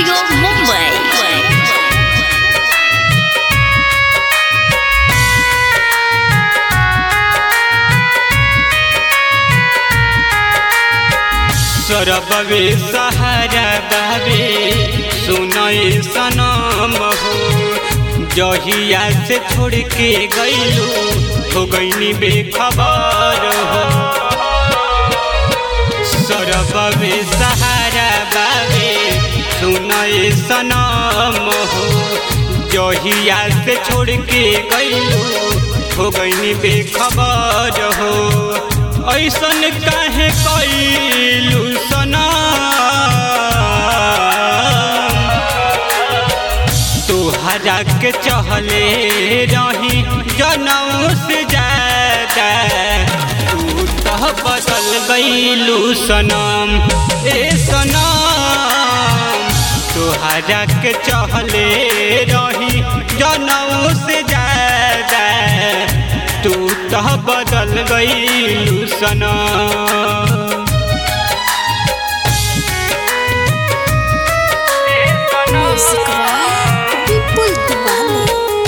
Studio Mumbai सरबवे सहारा बाबे सुनय सनम हो जहिया से छोड़ के गईलू हो गईनी बेखबर हो सरबवे सहारा बाबे सुनय सनम हो जहिया से छोड़ के गईलू हो गईनी बेखबर हो ऐसन काहे कैलू सना तोहरा के चहले रही जनऊ से ज्यादा तू तो बदल गईलू सनम ए सनम तोहरा के चहले रही जनऊ से ज्यादा तू तो बदल गईलू सनम म्यूजिक विपुल दीवानी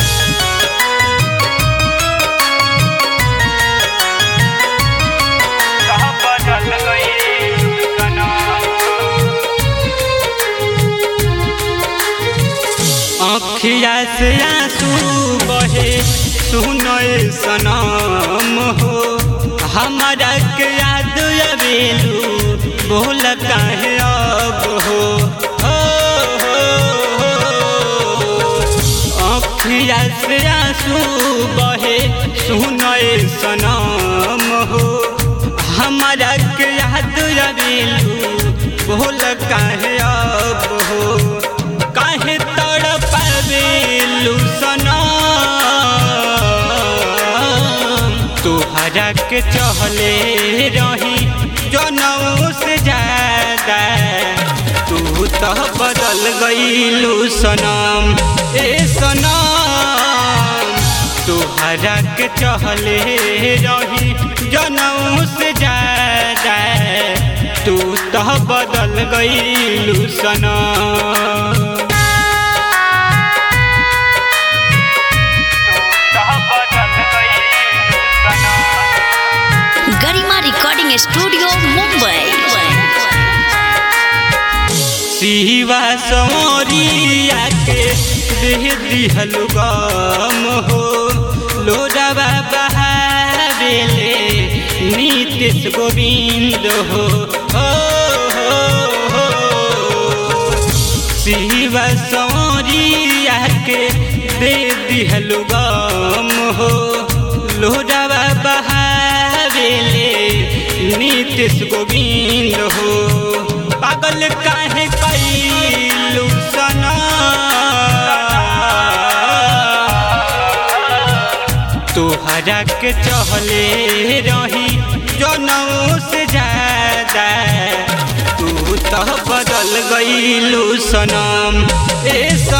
अखिया से आंसू बहे सुनय सनम हो हमारा के याद अबेलू बोल काहे अब हो हो, हो, हो। अखिया से आंसू बहे सुनय सनम हो हमारा के याद अबेलू बोल काहे अब हो काहे तड़पावेलू सनम तोहरा के चहले रही जनऊ से ज्यादा तू तो बदल गईलू सनम ए सनम तोहरा के चहले रही जनऊ से ज्यादा तू तो बदल गईलू सनम गरिमा रिकॉर्डिंग स्टूडियो मुंबई शिवा सौरिया के देह दिहल गम हो लोडवा बहावेले नीतीश गोविंद हो हो, हो, हो। शिवा सौरिया के दे दिहल गम हो लोडवा बहावेले नीतीश गोविंद हो पागल काहे कैलू सना तोहरा के चहले रही जनऊ से ज्यादा तू तो बदल गईलू सनम ए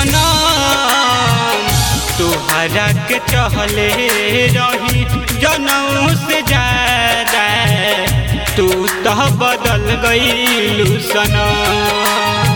सनम तोहरा के चहले रही जनऊ से ज्यादा तू तो बदल गईलू सनम